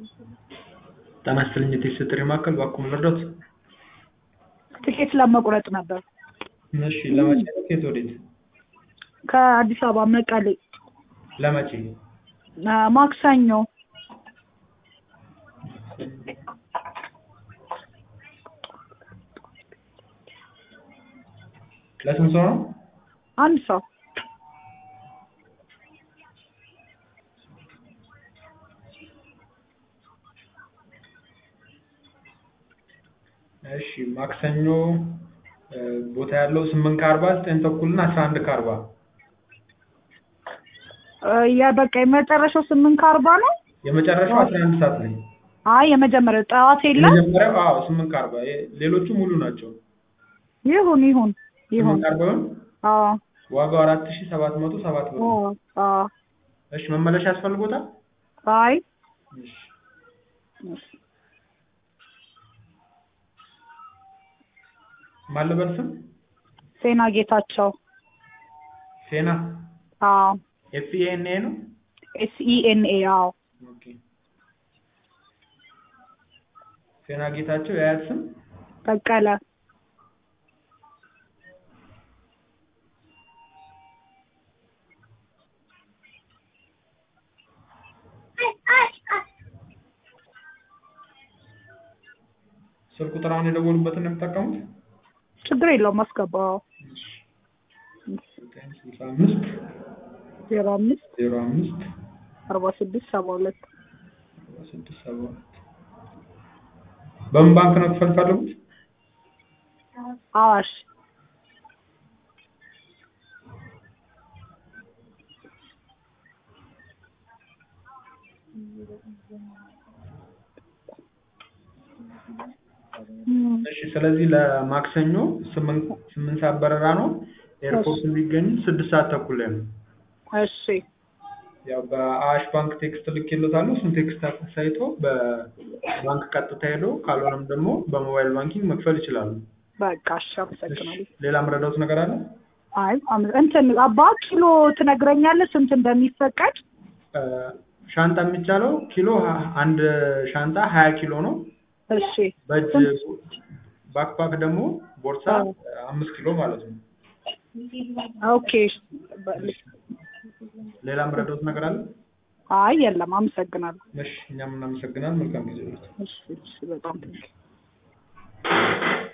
ጤና ይስጥልኝ የቴክስት ጥሪ ማዕከል እባክዎ ልርዳዎት? ትኬት ለመቁረጥ ነበር። እሺ ለመቼ ነው ከየት ወዴት? ከአዲስ አበባ መቀሌ ለመቼ? ማክሰኞ ለስንት ሰው ነው? አንድ ሰው እሺ ማክሰኞ ቦታ ያለው ስምንት ከአርባ ዘጠኝ ተኩል እና አስራ አንድ ከአርባ ያ በቃ የመጨረሻው ስምንት ከአርባ ነው። የመጨረሻው አስራ አንድ ሰዓት ላይ አይ የመጀመሪያው ጠዋት የለም። የመጀመሪያው አዎ ስምንት ከአርባ ሌሎቹ ሙሉ ናቸው። ይሁን ይሁን ይሁን። ስምንት ከአርባ ይሁን አዎ ዋጋው አራት ሺህ ሰባት መቶ ሰባት ብር ነው። አዎ እሺ መመለሻ ያስፈልጎታል? አይ እሺ ማን ልበል ስም? ሴና ጌታቸው። ሴና አዎ ኤፍ ኢ ኤን ኤ ነው? ኤስ ኢ ኤን ኤ አዎ ኦኬ ሴና ጌታቸው የአያት ስም? በቀለ ስልክ ቁጥር አሁን የደወሉበትን ነው የሚጠቀሙት? ችግር የለውም አስገባው። ስልሳ አምስት ዜሮ አምስት ዜሮ አምስት አርባ ስድስት ሰባ ሁለት አርባ ስድስት ሰባ ሁለት በምን ባንክ ነው ክፈል ፈልጉት? አዋሽ እሺ ስለዚህ ለማክሰኞ ስምንት ስምንት ሰዓት በረራ ነው። ኤርፖርት የሚገኙ ስድስት ሰዓት ተኩል ላይ ነው። እሺ ያው በአዋሽ ባንክ ቴክስት ልኬልዎታለሁ። እሱን ቴክስት አሳይቶ በባንክ ቀጥታ ሄዶ ካልሆነም ደግሞ በሞባይል ባንኪንግ መክፈል ይችላሉ። በቃ እሺ አመሰግናለሁ። ሌላ የምረዳዎት ነገር አለ? አይ አመ- እንትን አባ ኪሎ ትነግረኛለህ ስንት እንደሚፈቀድ? ሻንጣ የሚቻለው ኪሎ ሀ- አንድ ሻንጣ ሀያ ኪሎ ነው። እሺ በእጅ ባክፓክ ደግሞ ቦርሳ አምስት ኪሎ ማለት ነው። ኦኬ ሌላ የምረዳዎት ነገር አለ? አይ የለም አመሰግናለሁ። እሺ እኛም እናመሰግናለን። መልካም ጊዜ ይሁንልዎት። እሺ እሺ በጣም